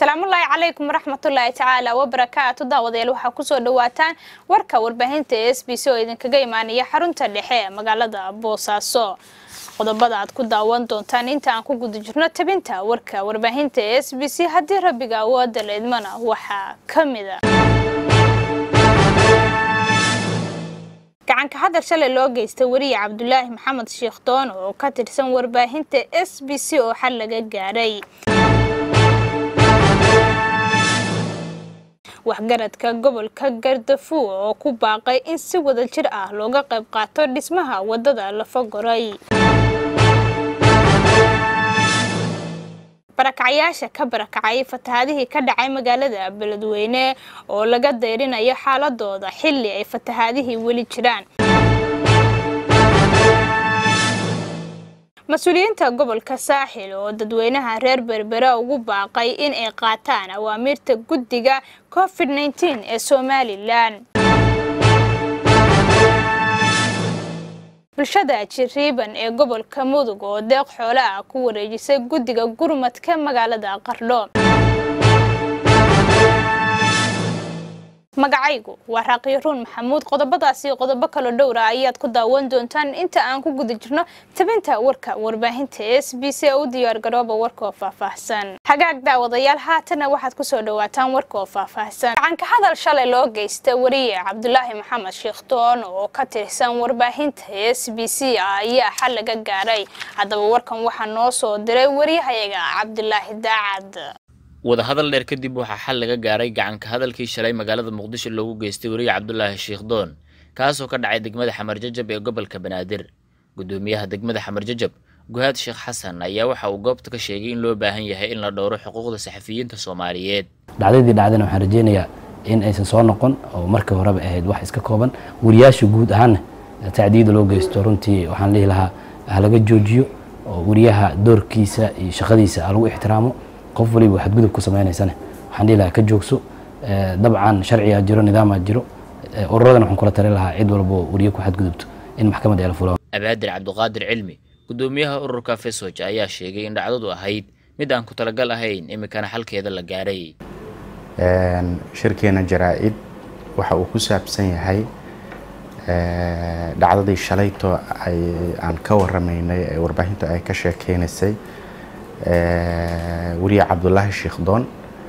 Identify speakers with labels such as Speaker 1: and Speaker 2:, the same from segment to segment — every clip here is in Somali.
Speaker 1: asalaamullaahi calaykum waraxmatullaahi tacaala wabarakaatu daawadayaal waxaa kusoo dhawaataan warka warbaahinta e s b c oo idinkaga imaanaya xarunta dhexe ee magaalada boosaaso qodobada aad ku daawan doontaan inta aan ku guda jirno tabinta warka warbaahinta e s b c haddii rabbiga awooda la idmana waxaa ka mida gacanka hadal shalay loo geystay weriye cabdulaahi maxamed sheekh doon oo ka tirsan warbaahinta s b c oo xal laga gaadhay waxgaradka gobolka gardafuo oo ku baaqay in si wada jir ah looga qayb qaato dhismaha wadada lafagoray barakacyaasha ka barakacay fatahaadihii ka dhacay magaalada beledweyne oo laga dayrinayo xaaladooda xilli ay fatahaadihii weli jiraan mas-uuliyiinta gobolka saaxil oo dadweynaha reer berbera ugu baaqay in ay qaataan awaamiirta guddiga covid nteen ee somalilan bulshada jiriiban ee gobolka mudug oo deeq xoole ah ku wareejisay guddiga gurmadka magaalada qardho magacaygu waa raaqiyaruun maxamuud qodobadaasi iyo qodobo kaloo dhowra ayaad ku daawan doontaan inta aan ku guda jirno tabinta warka warbaahinta s b c u diyaar garooba warka oo faahfaahsan hagaag daawadayaal haatana waxaad kusoo dhawaataan warka oo faahfaahsan gacanka hadal shalay loo geysta weriye cabdulaahi maxamed sheekh doon oo ka tirsan warbaahinta s b c ayaa xal laga gaaray haddaba warkan waxaa noo soo diray wariyahayaga cabdulaahi daacad
Speaker 2: wadahadal dheer kadib waxaa xal laga gaaray gacanka hadalkii shalay magaalada muqdisho loogu geystay weriye cabdulaahi sheekh doon kaasoo ka dhacay degmada xamar jajab ee gobolka banaadir gudoomiyaha degmada xamar jajab guhaad sheekh xasan ayaa waxa uu goobta ka sheegay in loo baahan yahay in la dhowro xuquuqda saxafiyiinta soomaaliyeed
Speaker 3: dhacdadii dhacdana waxaan rajeynayaa in aysan soo noqon oo markii horeba ahayd wax iska kooban wariyaasha guud ahaanna tacdiyada loo geysto runtii waxaan dhihi lahaa halaga joojiyo oo wariyaha doorkiisa iyo shaqadiisa ha lagu ixtiraamo qof waliba waxaad gudub ku sameynaysane waxaan dhihi lahaa ka joogso dabcan sharcigaa jiro nidaamaa jiro ururadan waxaan kula tali lahaa cid walbo wariye ku xadgudubto in maxkamadda ay la fulaan
Speaker 2: abaadir cabdiqaadir cilmi gudoomiyaha ururka fesoj ayaa sheegay in dhacdadu ahayd mid aan ku talagal ahayn imikana xalkeeda la gaaray
Speaker 4: shirkeena jaraa-id waxa uu ku saabsan yahay dhacdadii shalayto ay aan ka waramaynay ee warbaahintu ay ka sheekeynaysay weriye cabdulaahi sheekh doon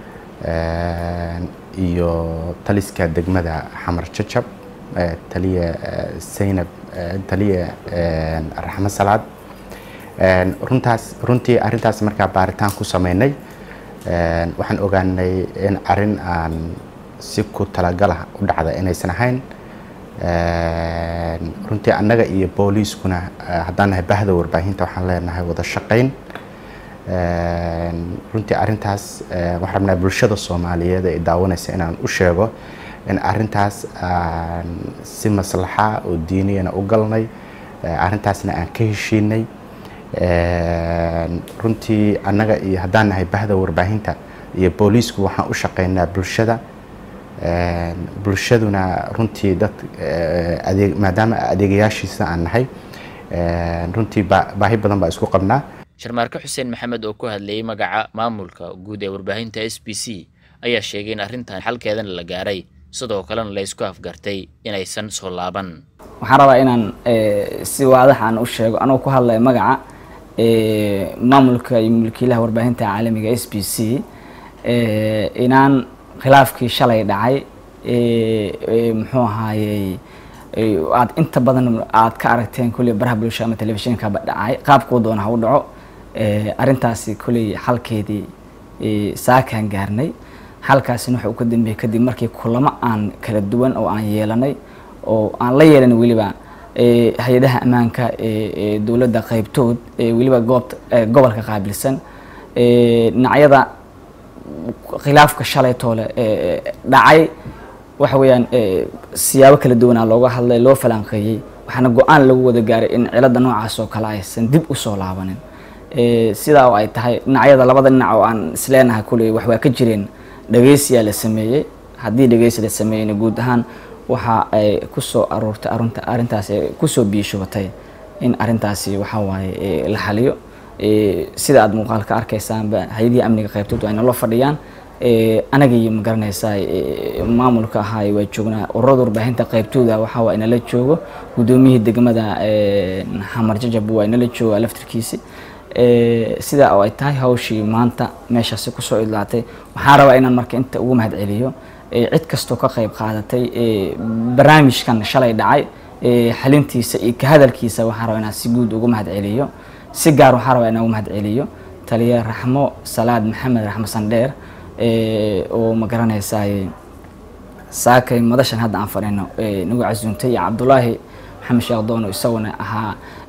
Speaker 4: iyo taliska degmada xamar jajab taliye saynab taliye raxmo salaad runtaas runtii arrintaas markaa baaritaan ku sameynay waxaan ogaanay in arrin aan si ku talagalah u dhacda inaysan ahayn runtii annaga iyo booliiskuna haddaan nahay bahda warbaahinta waxaan leenahay wada shaqayn runtii arrintaas waxaan rabnaa bulshada soomaaliyeed ee daawanaysa inaan u sheego in arrintaas aan si maslaxa oo diiniyana u galnay arrintaasna aan ka heshiinay runtii annaga iyo haddaan nahay bahda warbaahinta iyo booliisku waxaan u shaqeynaa bulshada bulshaduna runtii dad adeeg maadaama adeegayaashiisa aan nahay runtii baahi badan baa isku qabnaa
Speaker 2: sharmaarke xuseen maxamed oo ku hadlayay magaca maamulka guud ee warbaahinta s b c ayaa sheegay in arrintan xalkeedana la gaaray sidoo kalena la ysku afgartay inaysan soo laaban
Speaker 5: waxaan rabaa inaan si waadax aan u sheego anoo ku hadlaya magaca maamulka iyo mulkiilaha warbaahinta caalamiga s b c inaan khilaafkii shalay dhacay muxuu ahaayey aad inta badan aad ka aragteen kulley baraha bulsho ama telefishinkaba dhacay qaabkuu doona ha u dhaco arrintaasi kulley xalkeedii saakaan gaarnay xalkaasina waxa uu ka dambeeyey kadib markii kulamo aan kala duwan oo aan yeelanay oo aan la yeelan weliba hay-adaha ammaanka ee dowladda qaybtood weliba goobta gobolka qaabilsan dhinacyada khilaafka shalay toole dhacay waxa weeyaan siyaabo kala duwanaa looga hadlay loo falanqeeyey waxaana go-aan lagu wada gaaray in cilada noocaas oo kale aysan dib usoo laabanin sidaa oo ay tahay dhinacyada labada dhinac oo aan isleenahay kuley wax waa ka jireen dhegeysiyaa la sameeyey haddii dhegeysi la sameeyeyna guud ahaan waxa ay kusoo aroortay arunta arrintaas kusoo biishubatay in arrintaasi waxa waaye la xaliyo sida aad muuqaal ka arkaysaanba hay-adihii amniga qaybtood waa inala fadhiyaan anaga iyo magaranaysaa maamulka ahaay waa joognaa ururada warbaahinta qaybtooda waxaa waa inala joogo guddoomiyihii degmada xamar jajab waa inala jooga laftirkiisi sida oo ay tahay hawshii maanta meeshaasi kusoo idlaatay waxaan rabaa inaan marka inta ugu mahad celiyo cid kastoo ka qayb qaadatay barnaamijkan shalay dhacay xalintiisa iyo ka hadalkiisa waxaan rabaa inaan si guud ugu mahad celiyo si gaar waxaan rabaa inaan ugu mahad celiyo taliya raxmo salaad maxamed raxmo sandheer oo ma garanaysaay saakay madashan hadda aan fadhino nagu casuuntay iyo cabdulaahi maxamed sheekh doono isaguna ahaa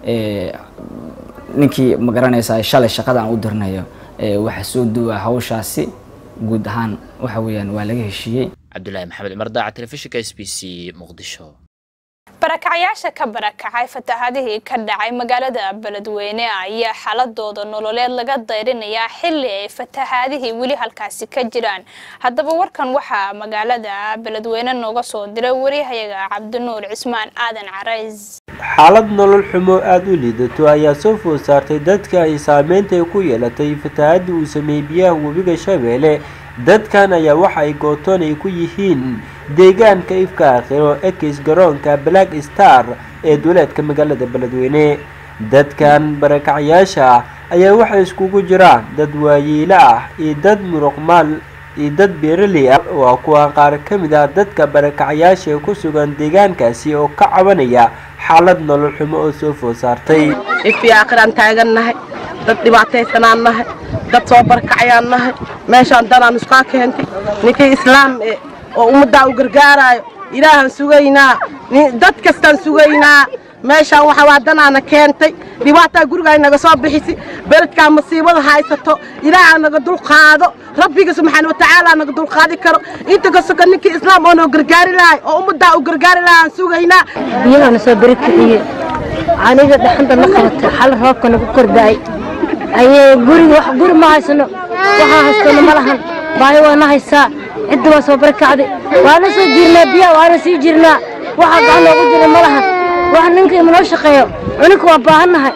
Speaker 5: ninkii ma garanaysaa shalay shaqada aan u dirnayo waxa soo duwa hawshaasi guud ahaan waxa weeyaan waa laga heshiiyey
Speaker 2: cabdulaahi maxamed cumar daaca telefishinka s b c muqdisho
Speaker 1: barakacyaasha ka barakacay fatahaadihii ka dhacay magaalada beledweyne ayaa xaladooda nololeed laga dayrinayaa xilli ay fatahaadihii weli halkaasi ka jiraan haddaba warkan waxaa magaalada beledweyne nooga soo diray wariyahayaga cabdinuur cismaan aadan carays
Speaker 6: xaalad nolol xumo aada u liidato ayaa soo food saartay dadka ay saameynta ku yeelatay fatahaadii uu sameeyey biyaha webiga shabeelle dadkan ayaa waxa ay gootoon ay ku yihiin deegaanka ifka akhiro ekis garoonka black star ee duleedka magaalada beledweyne dadkan barakacyaasha ayaa waxay iskugu jiraan dad waayeelo ah iyo dad muruqmaal iyo dad beeraley ah waa kuwa qaar ka mid ah dadka barakacyaasha ee ku sugan deegaankaasi oo ka cabanaya xaalad nolol xumo oo soo food saartay
Speaker 7: ifii aakhiraan taagannahay dad dhibaataysanaan nahay dad soo barakacayaan nahay meeshaan danaan iskaa keentay ninkii islaam e oo ummaddaa u gargaaraayo ilaahaan sugaynaa dad kastaan sugaynaa meeshaan waxa waa danaana keentay dhibaataa gurigaa naga soo bixisi beledkaa masiibada haysato ilaahaa naga dulqaado rabbiga subxaana watacaala naga dulqaadi karo inta kasoka ninkii islaam oo noo gargaari lahay oo ummaddaa u gargaari lahay aan sugaynaa
Speaker 8: biyahana soo beri kiciye aniga dhaxanta na qabatay xal roobka nagu kordha'ay ayay guriga wax guri ma haysano waxaa haystano ma lahan baahi waa na haysaa cidda waa soo bari kacday waana soo jirnaa biyaha waana sii jirnaa waxaa gacan noogu jira ma lahan wax ninka imanoo shaqeeyo cuninka waa baahannahay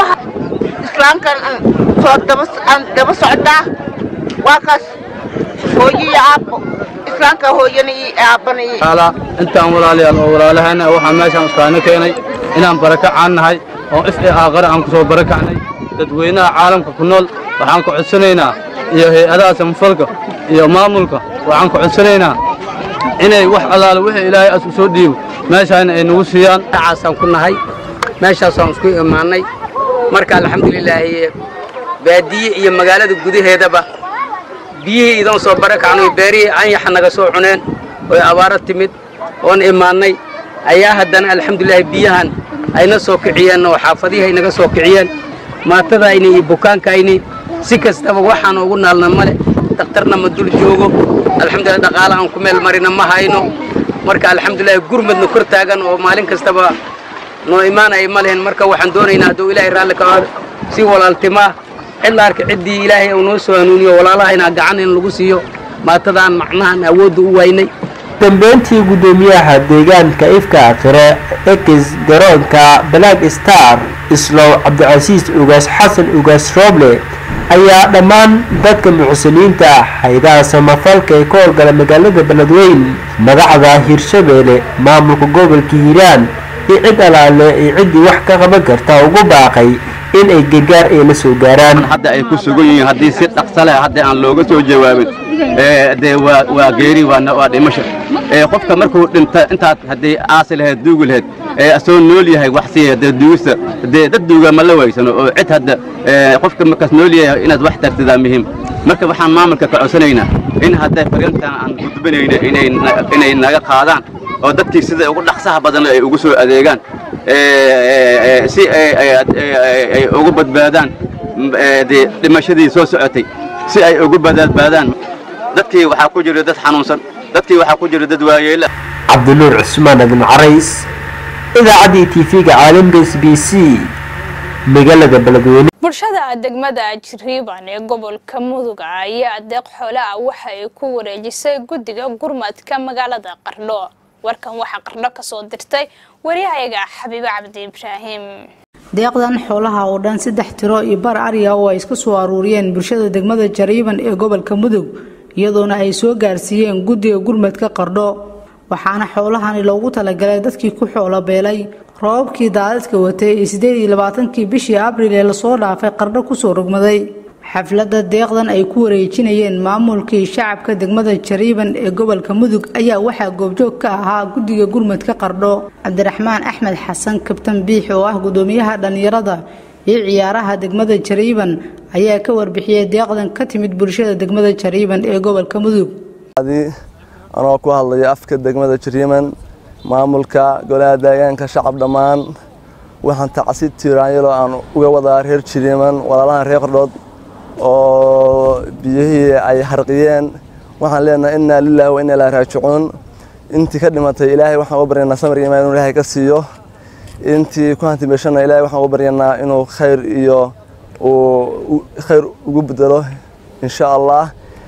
Speaker 7: islaamkan soo aan daba socdaa waa kaas hooyo iyo aabbo islaamka hooyana iyo aabbana iyo
Speaker 9: intaan walaalayaal oo walaalahana waxaa meeshaan iskaana keenay inaan barakacaan nahay oo if ee aaqare aan ku soo barakacnay dadweynaha caalamka ku nool waxaan ku codsanaynaa iyo hay-adaha samafalka iyo maamulka waxaan ku codsanaynaa inay wax allaale wixii ilaahay as u soo dhiibo meeshaana ay nagu siiyaan
Speaker 10: caasaan ku nahay meeshaasaan isku imaannay marka alxamdulilaahi baadiye iyo magaalada gudaheedaba biyihii idan soo barakacnay beerihii anyaxa naga soo cuneen oy abaaro timid oon imaannay ayaa haddana alxamdulilahi biyahan ayna soo kiciyeen oo xaafadihii ay naga soo kiciyeen maatadayni iyo bukaankayni si kastaba waxaan ugu naalna male dakhtarna ma dul joogo alxamdulilah dhaqaale aan ku meel marina ma hayno marka alxamdulilahi gurmadna kor taagan oo maalin kastaba noo imaanaya ma lehen marka waxaan doonaynaa hadduu ilaahay raalli ka aado si walaaltimaa cid arka ciddii ilaahay uu noo soo hanuuniyo walaalahayna gacan in lagu siiyo maatadaan macnahan awoodda u waynay
Speaker 6: dambeyntii guddoomiyaha deegaanka ifka akhire ekis garoonka black star islow cabdicasiis ugaas xasan ugaas rooble ayaa dhammaan dadka muxsiniinta ah haydaha samafalka ee ka howlgala magaalada beledweyn madaxda hirshabeelle maamulka gobolka hiiraan iyo cid alaale iyo ciddii wax ka qaban karta ugu baaqay in ay gargaar ay la soo gaaraan
Speaker 9: hadda ay ku sugan yihiin haddii si dhaqso leh hadda aan looga soo jawaabin dee waa waa geeri waa waa dhimasho qofka markuu dhinta intaad haddii aasi lahayd duugi lahayd asoo nool yahay wax siiya dee duugista dee dad duuga ma la waysano oo cid hadda qofka markaas nool yahay inaad wax tartidaa muhiim marka waxaan maamulka ka codsanaynaa in hadday fariintan aan gudbinayna inay inay naga qaadaan oo dadkii sida ugu dhaqsaha badan ay ugu soo adeegaan si ay ugu badbaadaan dee dhimashadii soo socotay si ay ugu badbaadaan dadkii waxaa ku jira dad xanuunsan dadkii waxaa ku jira dad waayeela
Speaker 6: cabdinuur cusmaan adin carays idaacaddii tv-ga caalamka s b c magaalada beledweyne
Speaker 1: bulshada degmada jiriiban ee gobolka mudug ayaa adeeq xoole ah waxa ay ku wareejisay guddiga gurmadka magaalada qardho warkan waxaa qardho kasoo dirtay waryahayaga xabiibo cabdi ibraahim
Speaker 11: deeqdan xoolaha oo dhan saddex tiro iyo bar ariya oo ay iska soo aruuriyeen bulshada degmada jariiban ee gobolka mudug iyadoona ay soo gaarsiiyeen guddiga gurmadka qardho waxaana xoolahani loogu talagalay dadkii ku xoolo beelay roobabkii daadadka watay ee sideed iyo labaatankii bishii abriil ee lasoo dhaafay qardho kusoo rogmaday xafladda deeqdan ay ku wareejinayeen maamulkii shacabka degmada jariiban ee gobolka mudug ayaa waxaa goobjoog ka ahaa guddiga gurmadka qardho cabdiraxmaan axmed xasan kabtan biix oo ah gudoomiyaha dhallinyarada iyo ciyaaraha degmada jariiban ayaa ka warbixiyey deeqdan ka timid bulshada degmada jariiban ee gobolka mudug
Speaker 12: anoo ku hadlaya afka degmada jariiman maamulka golaha deegaanka shacab dhammaan waxaan tacsi tiiraanyalo aan uga wadaa reer jariiman walaalahan reer qardhood oo biyihii ay harqiyeen waxaan leenahay innaa lilaahi wa innaa ilaahi raajicuun intii ka dhimatay ilaahay waxaan uga baryanaa samir imaan inuu ilaahay ka siiyo intii ku hantimeeshana ilaahay waxaan uga baryanaa inuu khayr iyo uu khayr ugu bedelo insha allah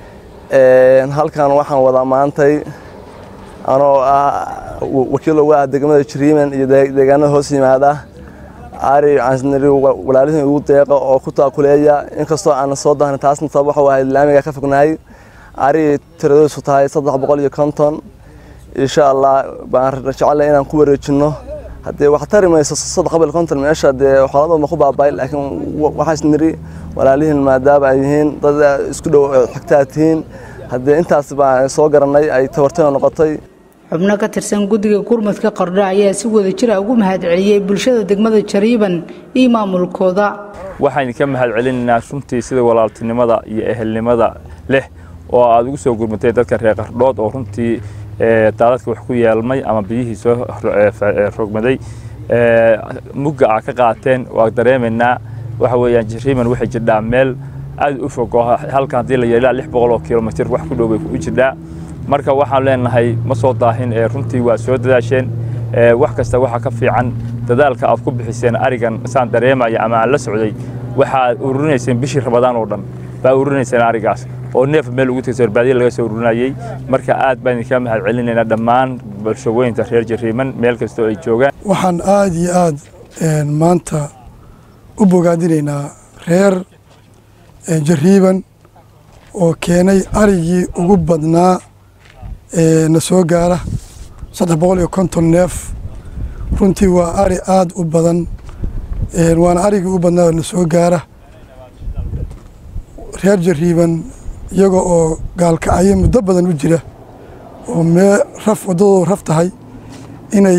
Speaker 12: halkan waxaan wadaa maantay anoo ah wakiil uga ah degmada jariiman iyo deegaanada hoos yimaada ari cansnari walaalihii ugu deeqa oo ku taakuleeya inkastoo aan soo dahna taasna sabab waxa ahayd laamiga ka fognahay ari tiradoosu tahay saddex boqol iyo konton insha allah baan jecelahay inaan ku wareejino haddee wax tari mayso saddex boqol iyo konton meesha dee xoolada ma ku baabay laakiin waxaas niri walaalihiin maadaama ay yihiin dad isku dhow xigtaa tihiin haddee intaas baan soo garanay ay tabartana noqotay
Speaker 11: xubno ka tirsan guddiga gurmadka qardho ayaa si wada jira ugu mahadceliyey bulshada degmada jariiban iyo maamulkooda
Speaker 13: waxaan idinka mahadcelinaynaa runtii sida walaaltinimada iyo ehelnimada leh oo aad ugu soo gurmatay dadka reer qardhood oo runtii daadadka wax ku yeelmay ama biyihii soo rogmaday mugga aa ka qaateen waa dareemaynaa waxa weeyaan jariiman waxay jirdhaa meel aad u fog oo halkan haddii la yeelaa lix boqol oo kilomitir wax ku dhow bay u jirdhaa marka waxaan leenahay ma soo daahin ee runtii waa soo dadaasheen wax kasta waxa ka fiican dadaalka aad ku bixiseen arigan saan dareemaya ama aan la socday waxaad ururinayseen bishii rabadaan oo dhan baa ururinayseen arigaas oo neef meel ugu tegay sorbaadiya laga soo ururinayay marka aad baan idinka mahad celinaynaa dhammaan bulshooyinka reer jariiman meel kastoo ay joogaan
Speaker 14: waxaan aad iyo aad maanta u bogaadinaynaa reer jariiban oo keenay arigii ugu badnaa na soo gaara saddex boqol iyo konton neef runtii waa ari aada u badan waana arigii u badnaa na soo gaara reer jariiban iyaga oo gaalkacyo muddo badan u jira oo mee raf waddadoodu raf tahay inay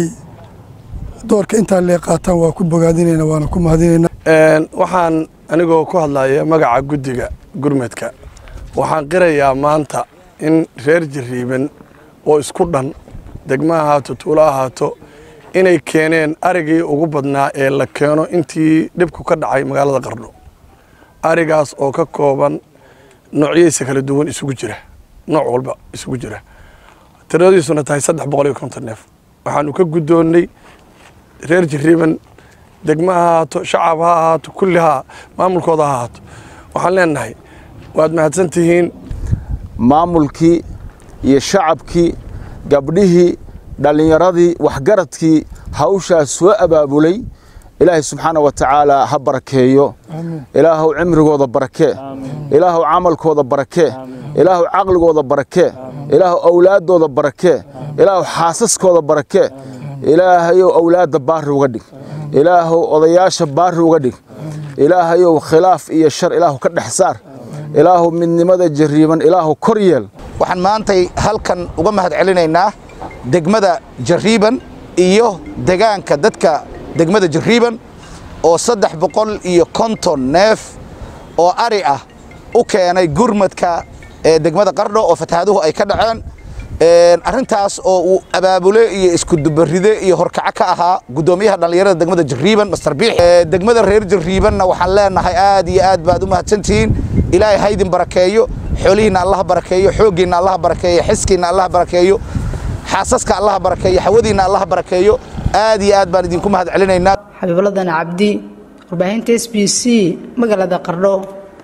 Speaker 14: doorka intaa lee qaataan waa ku bogaadinayna waana ku mahadinayna
Speaker 15: waxaan anigoo ku hadlaya magaca guddiga gurmadka waxaan qirayaa maanta in reer jariiban oo isku dhan degma ahaato tuulo ahaato inay keeneen arigii ugu badnaa ee la keeno intii dhibku ka dhacay magaalada qardho arigaas oo ka kooban noocyadiisa kala duwan isugu jira nooc walba isugu jira tiradiisuna tahay saddex boqol iyo konton neef waxaanu ka guddoonnay reer jariiban degma ha ahaato shacab ha ahaato kulli ha maamulkooda ha ahaato waxaan leenahay waad mahadsan tihiin
Speaker 16: maamulkii iyo shacabkii gabdhihii dhallinyaradii waxgaradkii hawshaas soo abaabulay ilaahay subxaana wa tacaala ha barakeeyo ilaahuw cimrigooda barakee ilaahuw camalkooda barakee ilaahuw caqligooda barakee ilaahuw awlaaddooda barakee ilaahuw xaasaskooda barakee ilaahayow awlaadda baari uga dhig ilaahuw odayaasha baari uga dhig ilaahayow khilaaf iyo shar ilaahu ka dhex saar ilaahu midnimada jariiban ilaahu kor yeel
Speaker 17: waxaan maantay halkan uga mahad celinaynaa degmada jariiban iyo degaanka dadka degmada jariiban oo saddex boqol iyo konton neef oo ari ah u keenay gurmadka ee degmada qardho oo fatahaaduhu ay ka dhaceen arrintaas oo uu abaabule iyo iskudubaride iyo horkaco ka ahaa guddoomiyaha dhallinyarada degmada jariiban master biix degmada reer jariibanna waxaan leenahay aad iyo aad baad u mahadsantihiin ilaahay haydin barakeeyo xoolihiinna allaha barakeeyo xooggiinna allaha barakeeyo xiskiinna allaha barakeeyo xaasaska allaha barakeeyo xawadiinna allaha barakeeyo aad iyo aad baan idinku mahad celinaynaa
Speaker 11: xabiibladan cabdi warbaahinta s b c magaalada qardho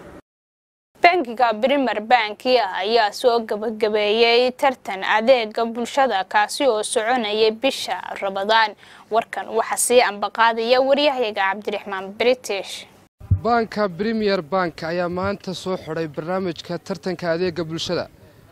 Speaker 1: bankiga brimer banki ayaa soo gabagabeeyey tartan adeega bulshada kaasi oo soconayay bisha rabadaan warkan waxaa sii ambaqaadaya waryahayaga cabdiraxmaan british
Speaker 18: baanka premier bank ayaa maanta soo xidhay barnaamijka tartanka adeega bulshada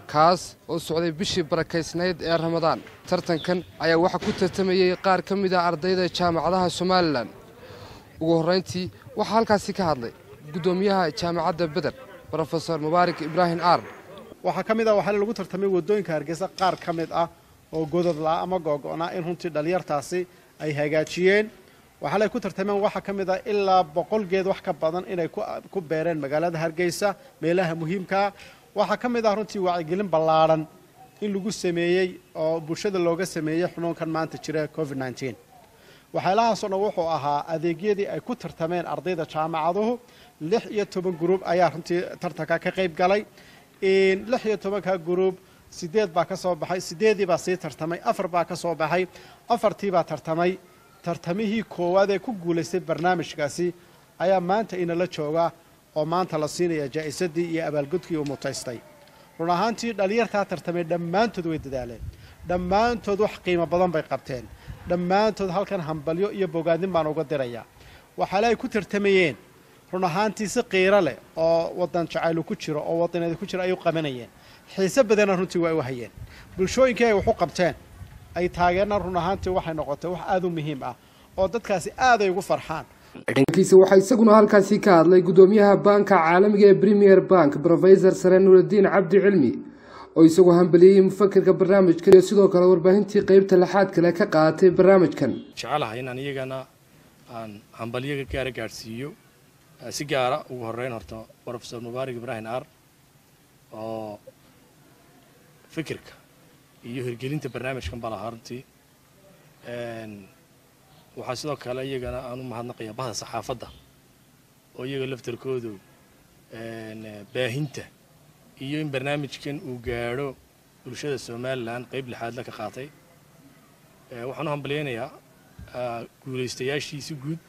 Speaker 18: kaas oo socday bishii barakaysnayd ee ramadaan tartankan ayaa waxaa ku tartamayey qaar ka mid ah ardayda jaamacadaha somalilan ugu horrayntii waxaa halkaasi ka hadlay guddoomiyaha jaamacadda beder brofesor mubaarak ibraahim aar
Speaker 19: waxaa ka mid ah waxaa lagu tartamay waddooyinka hargeysa qaar ka mid ah oo gododlaa ama googo'naa in runtii dhallinyartaasi ay hagaajiyeen waxaa lay ku tartameen waxaa ka mid ah ilaa boqol geed wax ka badan inay ku beereen magaalada hargeysa meelaha muhiimkaa waxaa ka mid ah runtii wacyigelin ballaadhan in lagu sameeyey oo bulshada looga sameeyey xunuunkan maanta jira covid nneteen waxyaalahaasoo dhan wuxuu ahaa adeegyadii ay ku tartameen ardayda jaamacaduhu lix iyo toban gruub ayaa runtii tartanka ka qayb galay lix iyo tobanka gruub sideed baa ka soo baxay sideedii baa sii tartamay afar baa ka soo baxay afartii baa tartamay tartamihii koowaad ee ku guulaystay barnaamijkaasi ayaa maanta inala jooga oo maanta la siinaya jaa'isadii iyo abaalgudkii uu mutaystay run ahaantii dhallinyartaa tartamay dhammaantood way dadaaleen dhammaantood wax qiimo badan bay qabteen dhammaantood halkan hambalyo iyo bogaadin baan uga dirayaa waxaale ay ku tartamayeen run ahaantii si qiiro leh oo wadan jacaylu ku jiro oo wadaneeda ku jira ay u qabanayeen xiise badanna runtii waa u hayeen bulshooyinkii ay wax u qabteen ay taageerna run ahaantii waxay noqotay wax aada u muhiim ah oo dadkaasi aad ay ugu farxaan
Speaker 18: dhankiisa waxaa isaguna halkaasi ka hadlay guddoomiyaha baanka caalamiga ee premier bank brofesor sare nuuraddiin cabdi cilmi oo isagoo hambaliyey mufakerka barnaamijkan iyo sidoo kale warbaahintii qeybta lixaad kale ka qaadatay barnaamijkan
Speaker 20: jecelahay inaan iyagana aan hambalyaga gaara gaadhsiiyo si gaara ugu horeyn horta brofesor mubaarak ibraahim aar oo fikirka iyo hirgelinta barnaamijkan baa lahaa runtii waxaa sidoo kale iyagana aan u mahadnaqayaa bahda saxaafadda oo iyaga laftarkoodu baahinta iyo in barnaamijkan uu gaadho bulshada somalilan qeyb lixaadla ka qaatay waxaan u hambalyaynayaa guulaystayaashiisi guud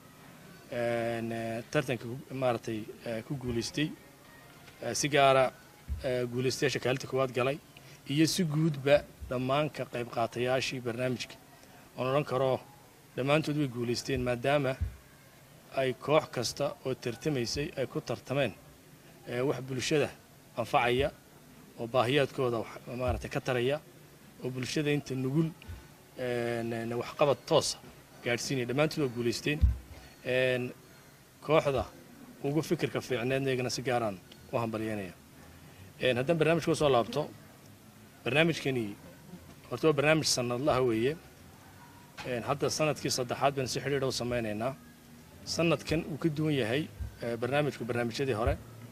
Speaker 20: tartanka maaragtay ku guulaystay si gaara guulaystayaasha kaalinta koowaad galay iyo si guudba dhammaan ka qayb qaatayaashii barnaamijka oon odhan karo dhammaantood way guulaysteen maadaama ay koox kasta oo tartamaysay ay ku tartameen wax bulshada anfacaya oo baahiyaadkooda maaragtay ka taraya oo bulshada inta nugul waxqabad toosa gaadhsiinaya dhammaantood waa guulaysteen kooxda ugu fikirka fiicneedna iyagana si gaaraan u hambalyeynaya haddaan barnaamijka usoo laabto barnaamijkani horta waa barnaamij sanadlaha weeye hadda sanadkii saddexaad baynu si xidhiidha u samaynaynaa sanadkan uu ka duwan yahay barnaamijku barnaamijyadii hore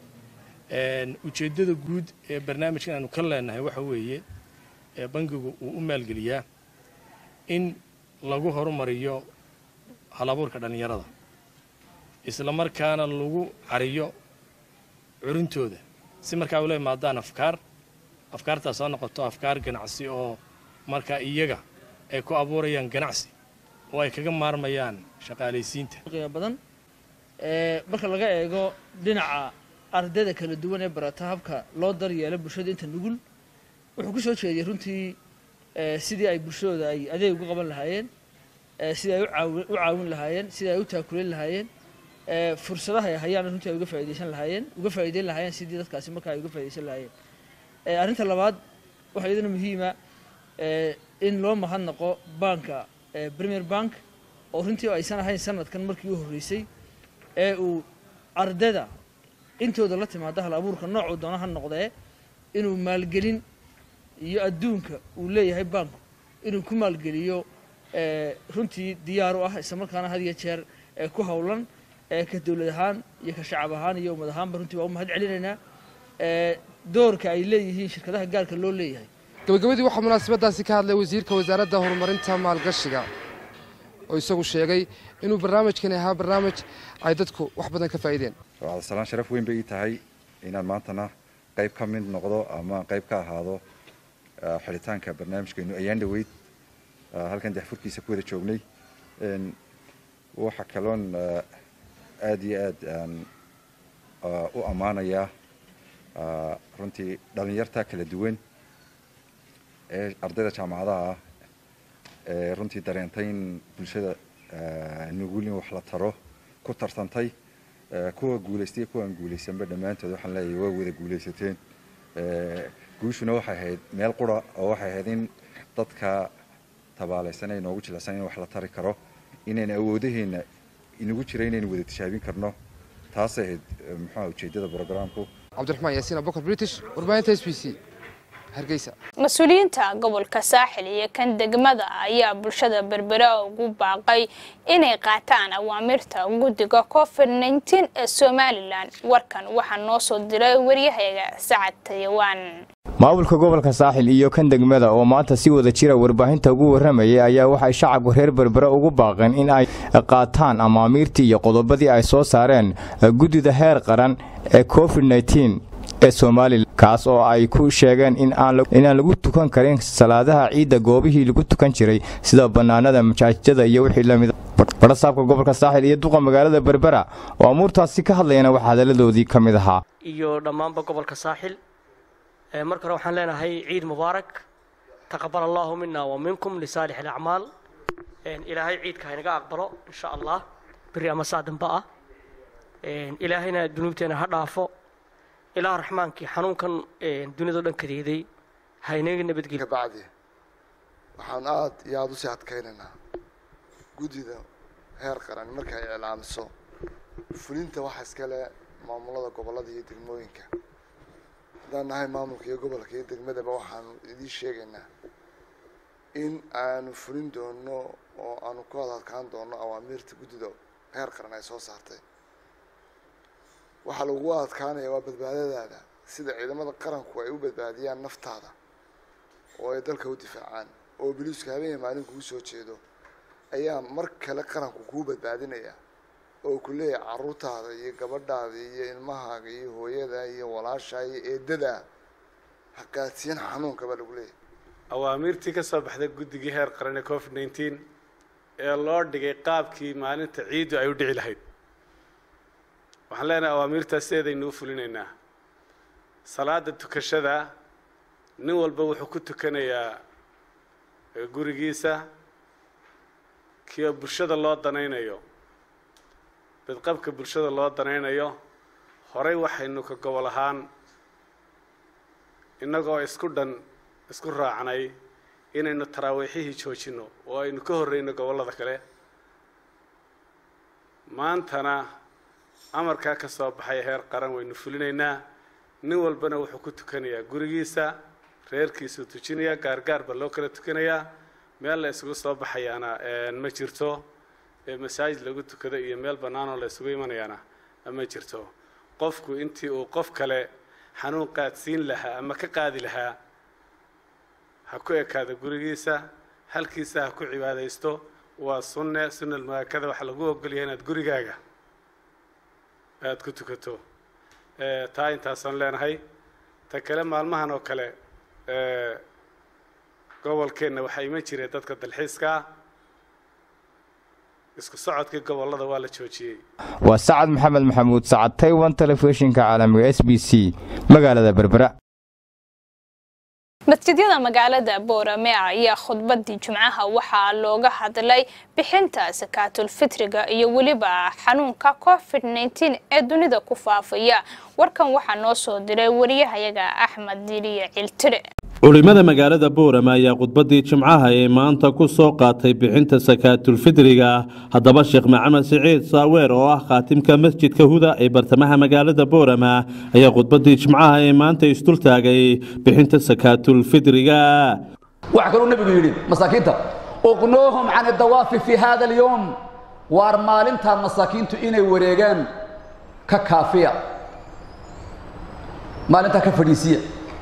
Speaker 20: ujeeddada guud ee barnaamijkan aanu ka leenahay waxa weeye bangigu uu u maalgeliyaa in lagu horumariyo halabuurka dhallinyarada isla markaana lagu cariyo curintooda si markaa ula imaadaan afkaar afkaartaas oo noqoto afkaar ganacsi oo markaa iyaga ay ku abuurayaan ganacsi oo ay kaga maarmayaan shaqaalaysiinta
Speaker 21: qiimo badan ee marka laga eego dhinaca ardayda kala duwan ee barata habka loo daryeelo bulshada inta nugul wuxuu ku soo jeediyey runtii sidii ay bulshadooda ay adeeg uga qaban lahaayeen sidii ay u caawin lahaayeen sidii ay u taakuleyn lahaayeen fursadaha ay hayaan runtii ay uga faa'iidaysan lahaayeen uga faa'iideyn lahaayeen sidii dadkaasi markaa ay uga faa'iidaysan lahaayeen arrinta labaad waxaa iyadana muhiima in loo mahadnaqo banka premier bank oo runtii aysan ahayn sanadkan markii u horreysay ee uu ardayda intooda la timaada hal abuurka noocuu doona ha noqdee inuu maalgelin iyo adduunka uu leeyahay banku inuu ku maalgeliyo runtii diyaar u ah islamarkaana had iyo jeer ku howlan ka dowlad ahaan iyo ka shacab ahaan iyo ummad ahaanba runtii waa u mahad celinaynaa doorka ay leeyihiin shirkadaha gaarka loo leeyahay
Speaker 18: gabagabadii waxaa munaasabadaasi ka hadlay wasiirka wasaaradda horumarinta maalgashiga oo isagu sheegay inuu barnaamijkani ahaa barnaamij ay dadku wax badan ka faa'iideen
Speaker 22: cabdisalaan sharaf weyn bay ii tahay inaan maantana qayb ka mid noqdo ama qayb ka ahaado xidhitaanka barnaamijkeenu ayaan dhaweyd halkan daxfurkiisa ku wada joognay waxa kaloon aad iyo aad aan u ammaanayaa runtii dhallinyarta kala duwan ee ardayda jaamacadaha ah ee runtii dareentay in bulshada nugul in wax la taro ku tartantay kuwa guulaystay kuwa aan guulaysanba dhammaantood waxaan leeyahay waa wada guulaysateen guushuna waxay ahayd meel qura oo waxay ahayd in dadka tabaalaysan ee inoogu jilicsan in wax la tari karo inaynu awoodaheenna inagu jira inaynu wada tishaabin karno taasay ahayd muxuuha ujeeddada brogramku
Speaker 18: cabdiraxmaan yaasiin abubakar british warbaahinta s b c hargeysa
Speaker 1: mas-uuliyiinta gobolka saaxil iyo kan degmada ayaa bulshada berbera ugu baaqay inay qaataan awaamirta guddiga covid nteen ee somalilan warkan waxaa noo soo diray waryahayaga sacad tayawaan
Speaker 3: maamulka gobolka saaxil iyo kan degmada oo maanta si wada jira warbaahinta ugu warramayay ayaa waxay shacabka reer berbera ugu baaqeen in ay qaataan amaamiirtii iyo qodobadii ay soo saareen guddida heer qaran ee covid nteen ee somalilan kaas oo ay ku sheegeen inaan lagu tukan karin salaadaha ciidda goobihii lagu tukan jiray sida bannaanada majaajada iyo wixii lamid barasaabka gobolka saaxil iyo duqa magaalada berbera oo amuurtaasi ka hadlayana waxaa hadalladoodii ka mid ahaa
Speaker 4: iyo dhammaanba gobolka saaxil marka hore waxaan leenahay ciid mubaarak taqabal allaahu mina wa minkum lisaalix alacmaal ilaahay ciidka haynaga aqbalo insha allah beri ama saa dambe ah ilaahayna dunuubteena ha dhaafo ilaah raxmaankii xanuunkan duniyado dhan kadeeday haynaga nabadgelyo
Speaker 23: bacdi waxaan aad iyo aada usii adkaynaynaa guddida heer qaran marka ay iclaamiso fulinta waxa iskale maamulada gobollada iyo degmooyinka haddaan nahay maamulka iyo gobolka iyo degmadaba waxaanu idiin sheegaynaa in aanu fulin doono oo aanu ku wada adkaan doono awaamiirta guddida heer qaran ay soo saartay waxaa lagu adkaanaya waa badbaadadaada sida ciidamada qaranku ay u badbaadiyaan naftaada oo ay dalka u difaacaan oo biliisku habeenya maalin kugu soo jeedo ayaa mar kale qaranku kuu badbaadinaya oo ku leeyahay caruurtaada iyo gabadhaada iyo ilmahaaga iyo hooyada iyo walaashaa iyo eedada ha qaadsiin xanuunka baa lagu leeyahay
Speaker 24: awaamiirtii ka soo baxday guddigii heer qaran ee covid nteen ee loo dhigay qaabkii maalinta ciiddu ay u dhici lahayd waxaan leenahay awaamiirtaas sideedaynuu fulinaynaa salaada tukashada nin walba wuxuu ku tukanayaa gurigiisa kii bulshada loo danaynayo badqabka bulshada loo danaynayo horey waxaynu ka gobol ahaan innagoo isku dhan isku raacnay inaynu taraawiixihii joojinno oo aynu ka horreyno gobollada kale maantana amarkaa ka soo baxay heer qaran waynu fulinaynaa nin walbana wuxuu ku tukanayaa gurigiisa reerkiisuu tujinayaa gaargaar baa loo kala tukanayaa meel la isugu soo baxayaana ma jirto masaajid lagu tukado iyo meel bannaanoo la isugu imanayaana ma jirto qofku intii uu qof kale xanuun qaadsiin lahaa ama ka qaadi lahaa ha ku ekaado gurigiisa halkiisa ha ku cibaadaysto waa sunne sunal muaakada waxaa lagu ogolyahay inaad gurigaaga aada ku tukato taa intaasaan leenahay ta kale maalmahan oo kale gobolkeenna waxaa iman jireen dadka dalxiiska ah isku socodkii gobollada waa la joojiyey
Speaker 3: waa sacad maxamed maxamuud sacad taywan telefishinka caalamiga s b c magaalada berbera
Speaker 1: masjidyada magaalada boorame ayaa khudbadii jimcaha waxaa looga hadlay bixinta sakaatulfitriga iyo weliba xanuunka covid nteen ee dunida ku faafaya warkan waxaa noo soo diray wariyahayaga axmed diliye ciltire
Speaker 25: culimada magaalada boorama ayaa khudbadii jimcaha ee maanta ku soo qaatay bixinta sakaatulfidriga haddaba sheekh maxamed siciid saaweer oo ah khaatimka masjidka huda ee bartamaha magaalada boorama ayaa khudbadii jimcaha ee maanta isdultaagay bixinta sakaatulfidriga
Speaker 26: waxaa kaluu nebigu yidhi masaakiinta uqnuuhum can adawaafi fi hada alyowm waar maalintaa masaakiintu inay wareegaan ka kaafiya maalintaa ka fadhiisiya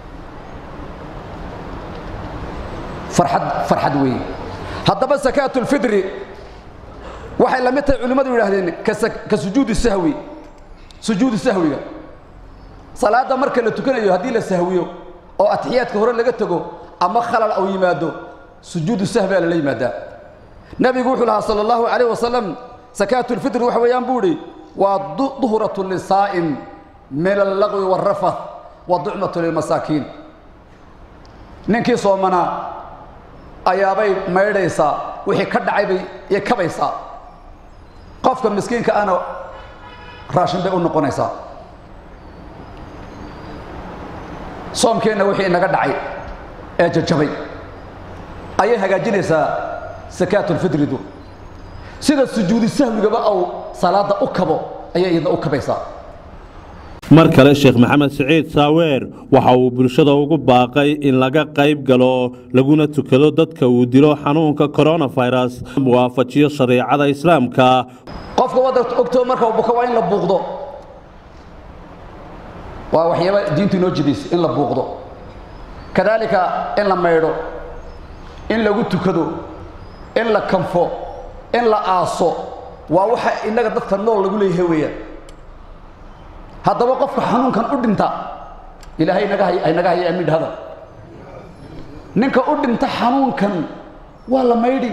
Speaker 26: farxad farxad weeye haddaba sakaatu lfidri waxay la mid tahay culimmadu yidhaahdeen ka sujuudi sahwi sujuudu sahwiga salaadda marka la tukanayo haddii la sahwiyo oo atixiyaadka hore laga tego ama khalal au yimaado sujuudu sahwi aa lala yimaadaa nebigu wuxuu lahaa sala allahu calayh wasalam sakaatu lfidri waxa weeyaan buu idhi waa duhratu lisaa'im min allagwi waalrafath wa ducmatu lilmasaakiin ninkii soomanaa ayaabay maydhaysaa wixii ka dhacay bay iyo kabaysaa qofka miskiinka ana raashin bay u noqonaysaa soomkeenna wixii inaga dhacay ee jajabay ayay hagaajinaysaa sakaatulfidridu sida sujuudi sahwigaba au salaadda u kabo ayay iyadna u kabaysaa
Speaker 25: mar kale sheekh maxamed siciid saaweer waxa uu bulshada ugu baaqay in laga qayb galo laguna tukado dadka uu dilo xanuunka coronavirus muwaafajiyo shareecada islaamka
Speaker 26: qofka wadda ogtoo marka uu buka waa in la buuqdo waa waxyaaba diintu inoo jidaysa in la buuqdo kadaalika in la maydho in lagu tukado in la kanfo in la aaso waa waxa innaga dadka nool lagu leeyahay weeyaan haddaba qofka xanuunkan u dhinta ilaahay naga hay naga haya amiin hadal ninka u dhinta xanuunkan waa la maydhi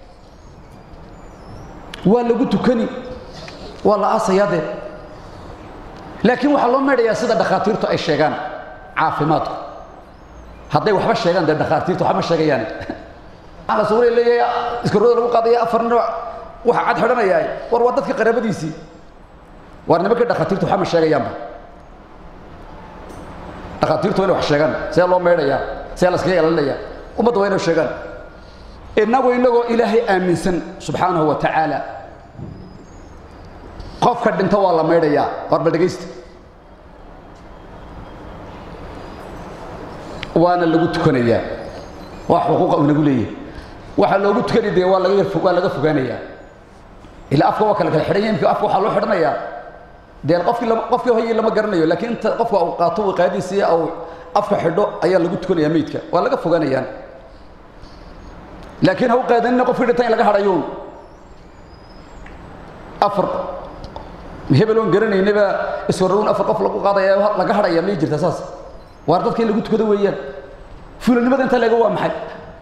Speaker 26: waa lagu tukani waa la aasayaa dee laakiin waxaa loo maydhayaa sida dhakhaatiirtu ay sheegaan caafimaadku hadday waxba sheegaan dee dhakhaatiirtu waxba ma sheegayaan waxaa la suura leeyahay iskarooda lagu qaadaya afar nin waxa cad xidhanayaa war waa dadka qaraabadiisii waar nimankii dhakhaatiirtu waxba ma sheegayaanba dhakhaatiirtu waa inay wax sheegaan see loo maydhayaa see la iskaga ilaalinayaa ummadda waa inay sheegaan innagu innagoo ilaahay aaminsan subxaanahu wa tacaala qofka dhinto waa la maydhayaa war bal dhegaysta waana lagu tukanayaa waa xuquuqa uu nagu leeyahay waxaa loogu tukani dee waa laga waa laga fogaanayaa ilaa afka waa kala kala xidhan yahay imka afka waxaa loo xidhanayaa dee qofkii lama qofkii hoyi lama garanayo laakiin inta qofka uu qaato wiqaadiisii au afka xidho ayaa lagu tukanayaa meydka waa laga fogaanayaan laakiin ha u qaadanina qofkii dhinta in laga hadhayuun afar hebel oon garanaynaba iswarrawin afar qof lagu qaadaya laga hadhaya may jirta saas waar dadka in lagu tukado weeyaan fulanimada inta leega waa maxay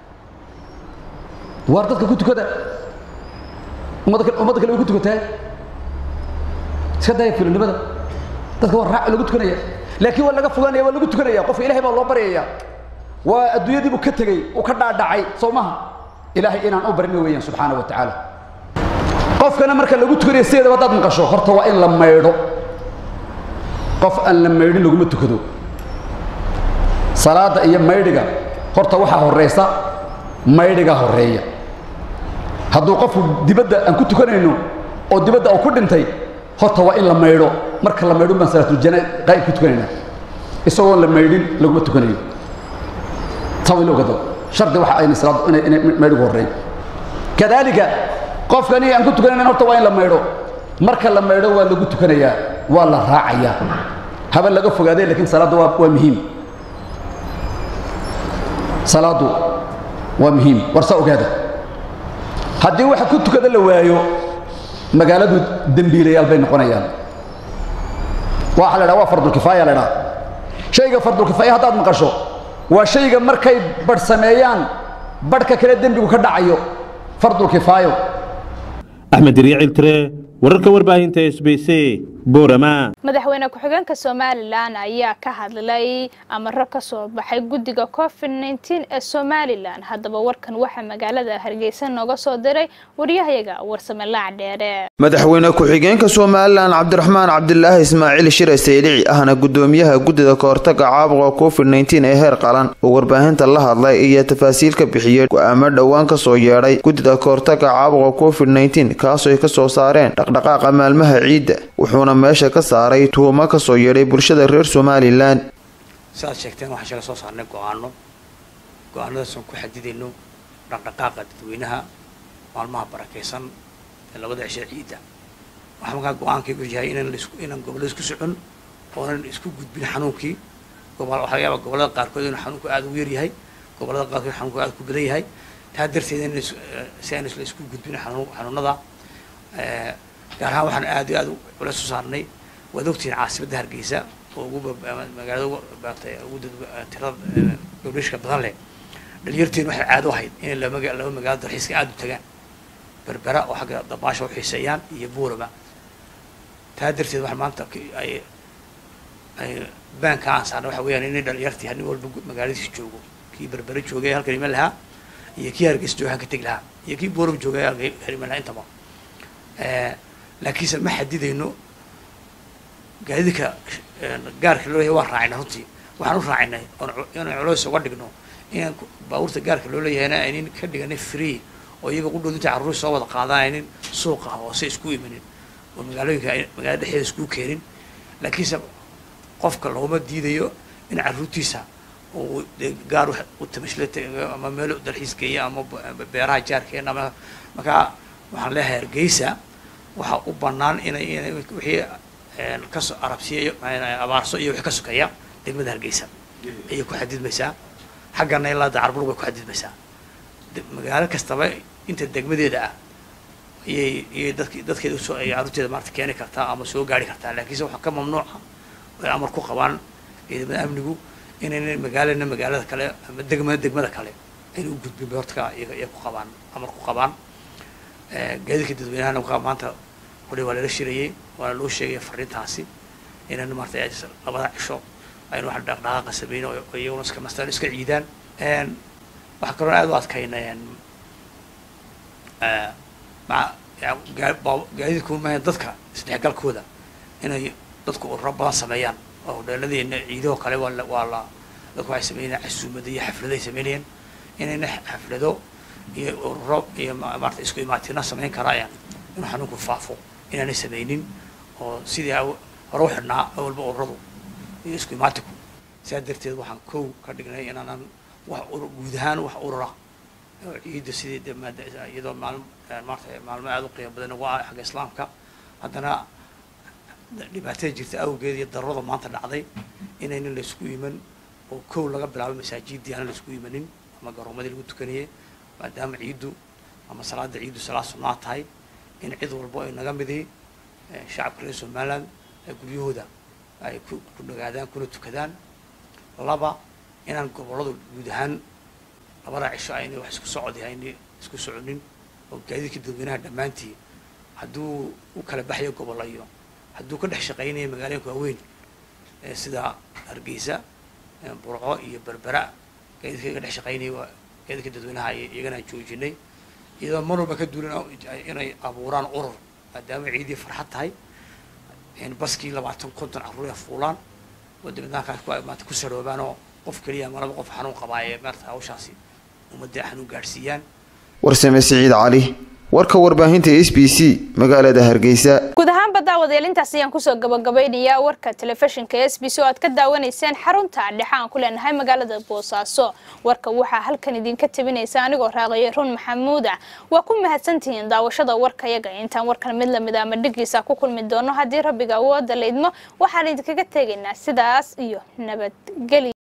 Speaker 26: waar dadka ku tukada ummadda ummadda kale way ku tukataa iska daya fulanimada dadka waa raac lagu tukanaya laakiin waa laga fogaanaya waa lagu tukanaya qofka ilahay baa loo baryaya waa adduunyadii buu ka tegey uu ka dhaadhacay soo maha ilaahay inaan u barino weeyaan subxaana wa tacaala qofkana marka lagu tukanayo sideedaba haddaad maqasho horta waa in la maydho qof aan la maydhin laguma tukado salaada iyo maydhiga horta waxaa horeysa maydhiga horeeya hadduu qofku dibadda aan ku tukanayno oo dibadda uu ku dhintay horta waa in la maydho marka la maydho baan salaatuljana qaa'ib ku tukanayna isagoon la maydhin laguma tukanayo taa waa in la ogado shardi waxa ayna salaad inay inay maydhigu horeeyo kadaalika qofkani aan ku tukanayna horta waa in la maydho marka la maydho waa lagu tukanayaa waa la raacayaa haba laga fogaaday laakiin salaadda waa waa muhiim salaadu waa muhiim war saa ogaada haddii waxa ku tukada la waayo magaaladu dembiilayaal bay noqonayaan waxa la dhaha waa fardulkifaaya la dhaha shayga fardulkifaaya haddaad maqasho waa shayga markay badh sameeyaan badhka kale dembigu ka dhacayo fardulkifaayo
Speaker 25: axmed diriicil tire wararka warbaahinta s b c boorama
Speaker 1: madaxweyne ku-xigeenka somalilan ayaa ka hadlay amaro ka soo baxay guddiga covid nteen ee somalilan haddaba warkan waxaa magaalada hargeysa nooga soo diray waryahayaga warsame laac dheere
Speaker 2: madaxweyne ku-xigeenka somalilan cabdiraxmaan cabdilaahi ismaaciil shire saylici ahna gudoomiyaha guddida kahortaga caabuqa covid nteen ee heer qalan oo warbaahinta la hadlay iyo tafaasiil ka bixiyey go-aamo dhowaan kasoo yeedhay guddida kahortaga caabuqa covid nteen kaasoo ay kasoo saareen dhaqdhaqaaqa maalmaha ciidda wuxuuna meesha ka saaray tuhumo kasoo yeedhay bulshada reer somalilan
Speaker 5: siaad sheegteen waxaan shala soo saarnay go-aano go-aanadaasoo ku xadidayno dhaqdhaqaaqa dadweynaha maalmaha barakaysan ee labada cishe ciidda waxaa markaa go-aankaygu yahay inaan laisku inaan gobollada isku socon oonan isku gudbin xanuunkii gobol waxaa laga yaabaa gobollada qaarkood inuu xanuunku aada ugu yaryahay gobollada qaarkood xanuunku aada ku badan yahay taa darteed in si aan isla isku gudbin xanuun xanuunada gaar ahaan waxaan aad iyo aad ula soo saarnay waad ogtihiin caasimadda hargeysa oo ugu magaalada baatay ugu tirada gabdhishka badan leh dhalinyarteen waxay caado ahayd inay laba laba magaalo dalxiiska aada u tagaan berbera oo xagga dabaasha u xiiseeyaan iyo buurama taa darteed waxaa maanta ay ay baanka aan saarnay waxa weeyaan inay dhalinyartii nin walba magaaladiisa joogo kii berbera joogay halkan iman lahaa iyo kii hargeysa jooga halka tegi lahaa iyo kii buurama joogay halka iman lahaa intaba laakiinse ma xadidayno gaadidka gaarka loo yahay waan raacayna runtii waxaan u raacinay inaan culays uga dhigno inaan baabuurta gaarka loo leeyahayna aynin ka dhiganay free oo iyaga qudhood inta carruur soo wada qaadaan aynin suuqa hoose isku imanin oo magaalooyinka magaalada dhexdeeda isku keenin laakiinse qofka looma diidayo in carruurtiisa uu gaar u tamashle ama meel dalxiis geeya ama beeraha jaarkeena ama markaa waxaan leeyahay hargeysa waxaa u bannaan inay inay wixii kasoo arabsiya abaarso iyo wixii ka sokeeya degmada hargeysa ayay ku xadidmaysaa xaggana ilaa dacarburg bay ku xadidmaysaa magaalo kastaba inta degmadeeda ah ayay iyay dadk dadkeeda usoo ay carruurteeda maarata keeni kartaa ama soo gaari kartaa laakiinse waxaa ka mamnuuca ay amar ku qabaan ciidamada amnigu inayna magaalana magaalada kale ama degmada degmada kale ayna u gudbin beortka iyaga ku qabaan amar ku qabaan gaadiidka dadweynahana wakaa maanta hore waa lala shirayey waana loo sheegaya fariintaasi inayna maarata labada cisho aynu wax dhaqdhaqaaqa sameyn oo iyaguna iska mastaan iska ciidaan waxaa kaloo aad u adkaynay maa gaadiidku maaha dadka isdhexgalkooda inay dadku ururo badan sameeyaan oo hodheeladeena ciidahoo kale waa la waa la dadku waxay sameynayaan casuumada iyo xaflado ay sameynayaan inayna xaflado iyo ururo iyo maarata isku imaatina samayn karayaan inuu xanuunku faafo inaanay sameynin oo sidii hore u xidhnaa awalba ururadu iyo isku imaatinku sidaa darteed waxaan kow ka dhignay inaanan wax guud ahaan wax urura oo ciidda sidii de maada iyadoo maalm maarata maalmo aada u qiimo badan ugu ah xagga islaamka haddana dhibaatada jirta awgeed iyo darurada maanta dhacday inaynan laysku iman oo kow laga bilaabo masaajidii aanan laysku imanin ama garoomadii lagu tukanayay maadaama ciiddu ama salaada ciiddu salaad sunnaa tahay in cid walbo ay naga midii shacabka reer somaliland guryahooda ay ku ku nagaadaan kuna tukadaan laba inaan gobolladu guud ahaan labada cisho aynay wax isku socodi aynay isku soconin oo gaadiidka dadweynaha dhammaantii hadduu u kala baxayo gobollo iyo hadduu ka dhex shaqaynayo magaalooyinka waaweyn sida hargeysa burco iyo berbera gaadiidka ka dhex shaqaynaya waa gaadiidka dadweynaha iyagana aan joojinay iyadoo mar walba ka duulin inay abuuraan urur maadaama ciidii farxad tahay baskii labaatan konton carruur ay fuulaan oo dibadnaankaas ku maanta ku saroobaan oo qof keliya ama laba qof xanuun qabaa ee maarata hawshaasi ummadda xanuun gaadhsiiyaan
Speaker 2: warsame siciid cali warka warbaahinta s b c magaalada hargeysa
Speaker 1: guud ahaanba daawadayaal intaas ayaan kusoo gabagabeynayaa warka telefishinka s b c oo aad ka daawanayseen xarunta dhexe aan ku leenahay magaalada boosaaso warka waxaa halkan idinka tabinaysa anigoo raaqaya run maxamuuda waa ku mahadsantihiin daawashada warkayaga intaan warkan mid lamid ama dhigiisa ku kulmi doono haddii rabbiga awooda la idmo waxaan idinkaga tegaynaa sidaas iyo nabadgelya